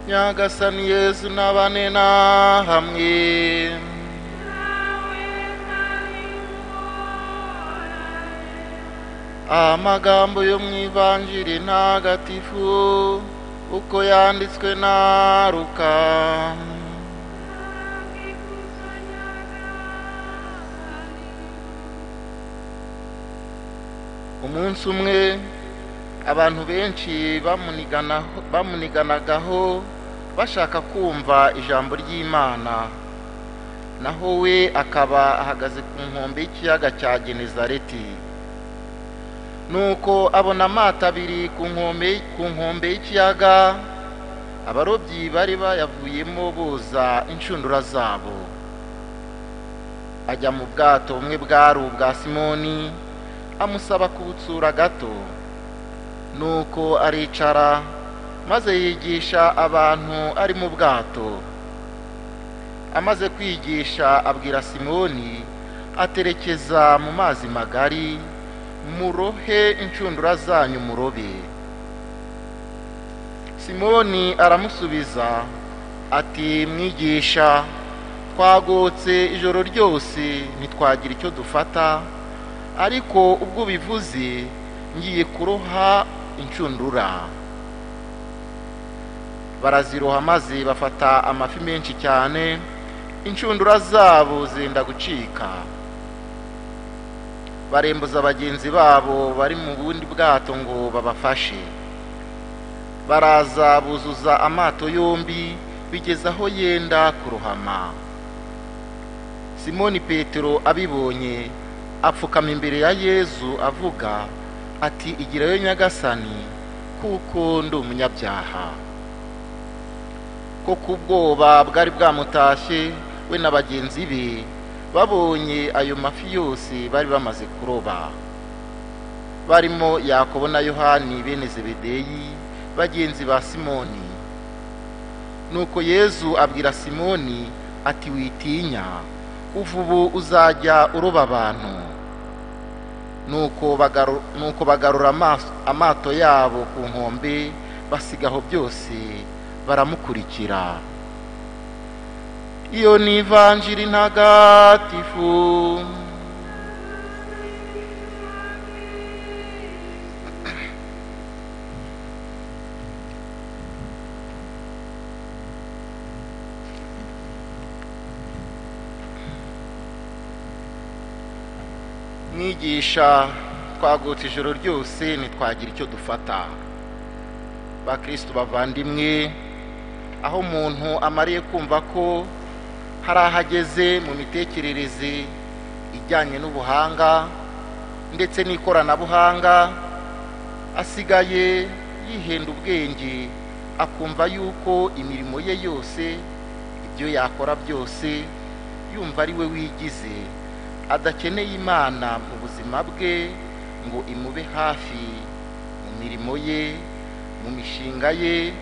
nyagasani yezu n'abane nahamwe amagambo yo mu ivanjiri ntagatifu uko yanditswe na ruka umunsi umwe abantu benshi bamuniganaho- bamuniganagaho bashaka kumva ijambo ry'imana naho we akaba ahagaze ku nkombe y'ikiyaga cya genezareti nuko abona amato abiri ku nkombe ku nkombe y'ikiyaga abarobyi bari bayavuyemo boza inshundura zabo ajya mu bwato bumwe bwari ubwa simoni amusaba kubutsura gato nuko aricara maze yigisha abantu ari mu bwato amaze kwigisha abwira simoni aterekeza mu mazi magari murohe inshundura zanyu murobe simoni aramusubiza ati mwigisha twagotse ijoro ryose ntitwagira icyo dufata ariko ubwo ubivuze ngiye kuroha inshundura baraziroha maze bafata amafi menshi cyane inshundura zabo zenda gucika barembuza bagenzi babo bari mu bundi bwato ngo babafashe baraza buzuza amato yombi bigeza aho yenda kurohama simoni petero abibonye apfukama imbere ya yezu avuga ati igirayo nyagasani kuko ndi umunyabyaha ko ku bwoba bwari bwamutashye we na bagenzi be babonye ayo mafi yose bari bamaze kuroba barimo yakobo na yohani bene zebedeyi bagenzi ba simoni nuko yezu abwira simoni ati witinya kuva ubu uzajya uroba abantu nuko bagaru- nuko bagarura amaso- amato yabo ku nkombe basigaho byose baramukurikira iyo ni ivanjiri ntagatifu mwigisha twagutse ijoro ryose ntitwagira icyo dufata bakristo bavandimwe aho umuntu amariye kumva ko hari ahageze mu mitekerereze ijyanye n'ubuhanga ndetse n'ikoranabuhanga asigaye yihenda ubwenge akumva yuko imirimo ye yose ibyo yakora byose yumva ari we wigize adakeneye imana mu buzima bwe ngo imube hafi mu mirimo ye mu mishinga ye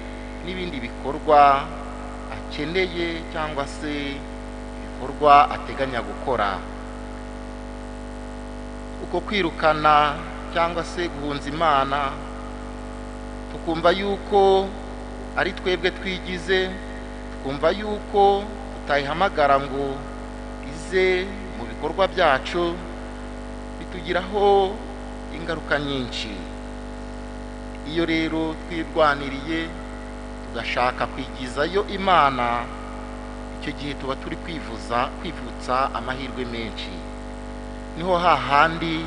n'ibindi bikorwa akeneye cyangwa se ibikorwa ateganya gukora uko kwirukana cyangwa se guhunza imana tukumva yuko ari twebwe twigize tukumva yuko tutayihamagara ngo ize mu bikorwa byacu bitugiraho ingaruka nyinshi iyo rero twirwaniriye tugashaka kwigizayo imana icyo gihe tuba turi kwivuza kwivutsa amahirwe menshi niho hahandi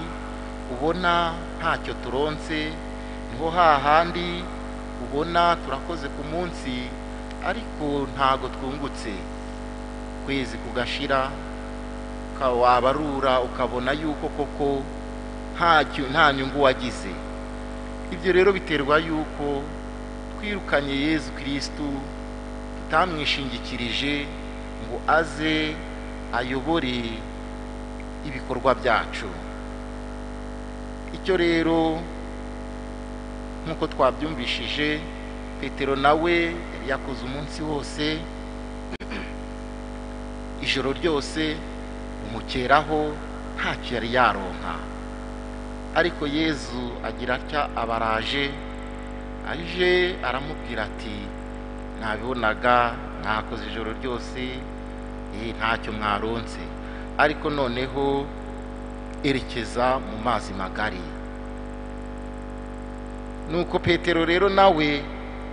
ubona ntacyo turonse niho hahandi ubona turakoze ku munsi ariko ntago twungutse kwezi kugashira uka- wabarura ukabona yuko koko nta cyu- nta nyungu wagize ibyo rero biterwa yuko twirukanye yezu kirisitu tutamwishingikirije ngo aze ayobore ibikorwa byacu icyo rero nk'uko twabyumvishije petero nawe yari yakoze umunsi wose ijoro ryose umukeraho ntacyo yari yaronka ariko yezu agira atya abaraje aje aramubwira ati ntabibonaga mwakoze ijoro ryose eh, ntacyo mwaronse ariko noneho erekeza mu mazi magari nuko petero rero nawe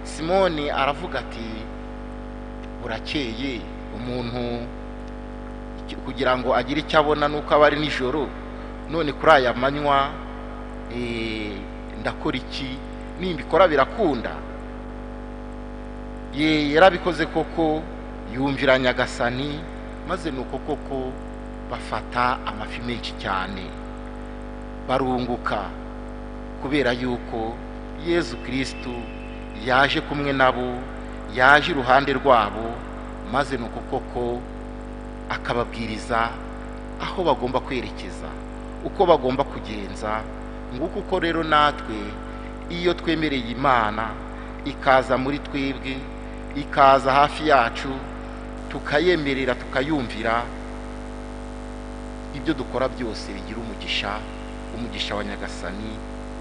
simoni aravuga ati burakeye umuntu iki- kugira ngo agire icyo abona nuko aba ari nijoro none kuri aya manywa eh, ndakora iki nimbikora birakunda ye yarabikoze koko yumvira nyagasani maze nuko koko bafata amafi menshi cyane barunguka kubera yuko yezu kirisitu yaje kumwe nabo yaje iruhande rwabo maze nuko koko akababwiriza aho bagomba kwerekeza uko bagomba kugenza nguko uko rero natwe iyo twemereye imana ikaza muri twebwe ikaza hafi yacu tukayemerera tukayumvira ibyo dukora byose bigira umugisha umugisha wa nyagasani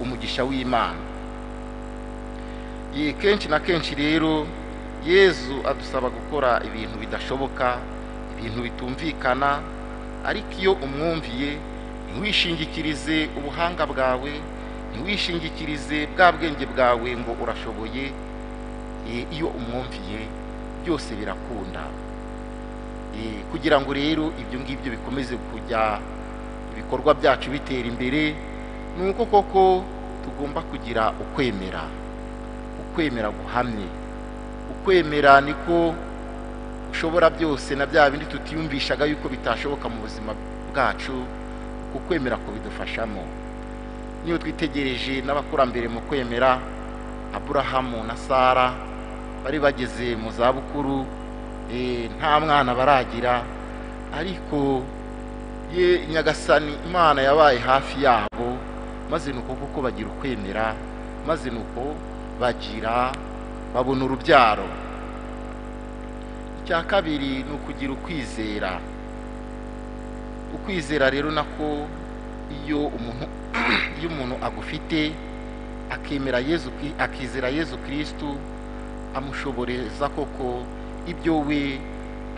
umugisha w'imana ye kenshi na kenshi rero yezu adusaba gukora ibintu bidashoboka ibintu bitumvikana ariko iyo umwumviye ntiwishingikirize ubuhanga bwawe ntiwishingikirize bwa bwenge bwawe ngo urashoboye Eh, iyo umwumviye byose birakunda Eh, kugira ngo rero ibyo ngibyo bikomeze kujya ibikorwa byacu bitera imbere ni uko koko tugomba kugira ukwemera ukwemera guhamye ukwemera niko ushobora byose na bya bindi tutiyumvishaga yuko bitashoboka mu buzima bwacu ukwemera kubidufashamo niyo twitegereje n'abakurambere mu kwemera aburahamu na sara bari bageze mu zabukuru eh, nta mwana baragira ariko ye nyagasani imana yabaye hafi yabo maze nuko kuko bagira ukwemera maze nuko bagira babona urubyaro icya kabiri ni ukugira ukwizera ukwizera rero nako iyo umuntu iyo umuntu agufite akemera yezu Kri- akizera yezu kirisitu amushoboreza koko ibyo we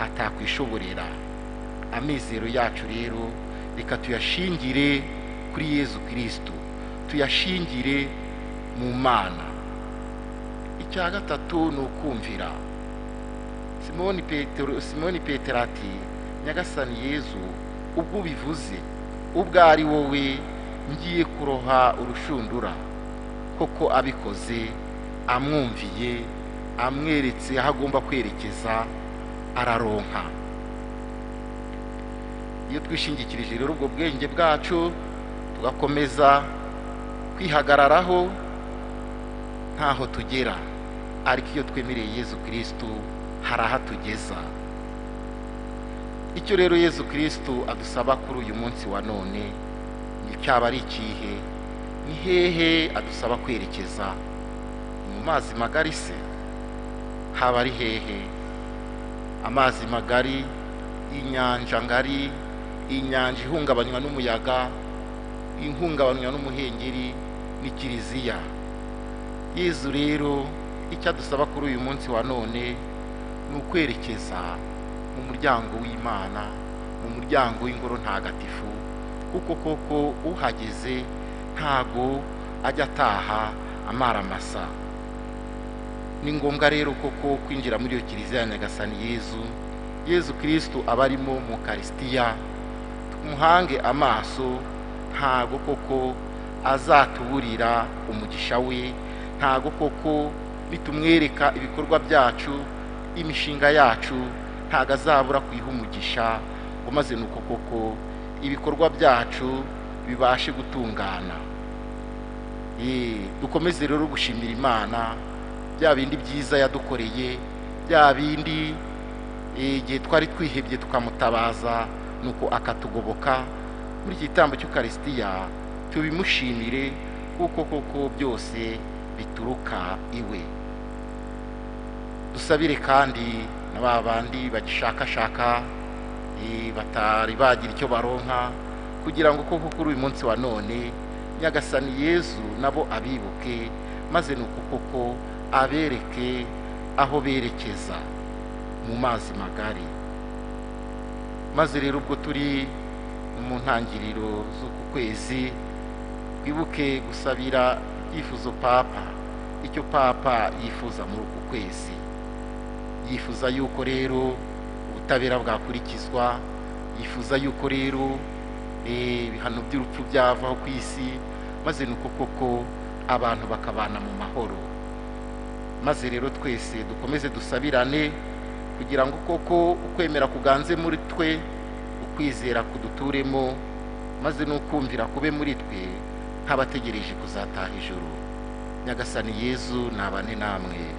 atakwishoborera amizero yacu rero reka tuyashingire kuri yezu kirisitu tuyashingire mu mana icya gatatu ni ukumvira simoni petero simoni petero ati nyagasani yezu ubwo ubivuze ubwo ari wowe ngiye kuroha urushundura koko abikoze amwumviye amweretse aho agomba kwerekeza araronka iyo twishingikirije rero ubwo bwenge bwacu tugakomeza kwihagararaho ntaho tugera ariko iyo twemereye yezu kirisitu hari ahatugeza icyo rero yezu kirisitu adusaba kuri uyu munsi wa none ni cyaba ari ikihe ni hehe adusaba kwerekeza mu mazi magari se haba ari hehe amazi magari inyanja ngari inyanja ihungabanywa n'umuyaga ihungabanywa n'umuhengeri ni kiliziya yezu rero icyo adusaba kuri uyu munsi wa none ni ukwerekeza mu muryango w'imana mu muryango w'ingoro ntagatifu kuko koko uhageze ntago ajya ataha amaramasa ni ngombwa rero koko kwinjira muri iyo kiliziya ya nyagasani yezu yezu kirisitu aba arimo mu karisitiya tumuhange amaso ntago koko azatuburira umugisha we ntago koko nitumwereka ibikorwa byacu imishinga yacu ntago azabura kuyiha umugisha ngo maze nuko koko ibikorwa byacu bibashe gutungana Eh, dukomeze rero gushimira imana bya bindi byiza yadukoreye bya bindi eh, igihe twari twihebye tukamutabaza nuko akatugoboka muri iki gitambo cy'ukarisitiya tubimushimire kuko koko byose bituruka iwe dusabire kandi na ba bandi bagishakashaka eh, batari bagira icyo baronka kugira ngo koko kuri uyu munsi wa none nyagasani yezu nabo abibuke maze ni uko koko abereke aho berekeza mu mazi magari maze rero ubwo turi mu ntangiriro z'uku kwezi twibuke gusabira ibyifuzo papa icyo papa yifuza muri uku kwezi yifuza yuko rero ubutabera bwakurikizwa yifuza yuko rero eh, ibihano by'urupfu byavaho ku isi maze ni uko koko abantu bakabana mu mahoro maze rero twese dukomeze dusabirane kugira ngo koko ukwemera kuganze muri twe ukwizera kuduturemo maze n'ukumvira kube muri twe nk'abategereje kuzataha ijoro nyagasani yezu nabane namwe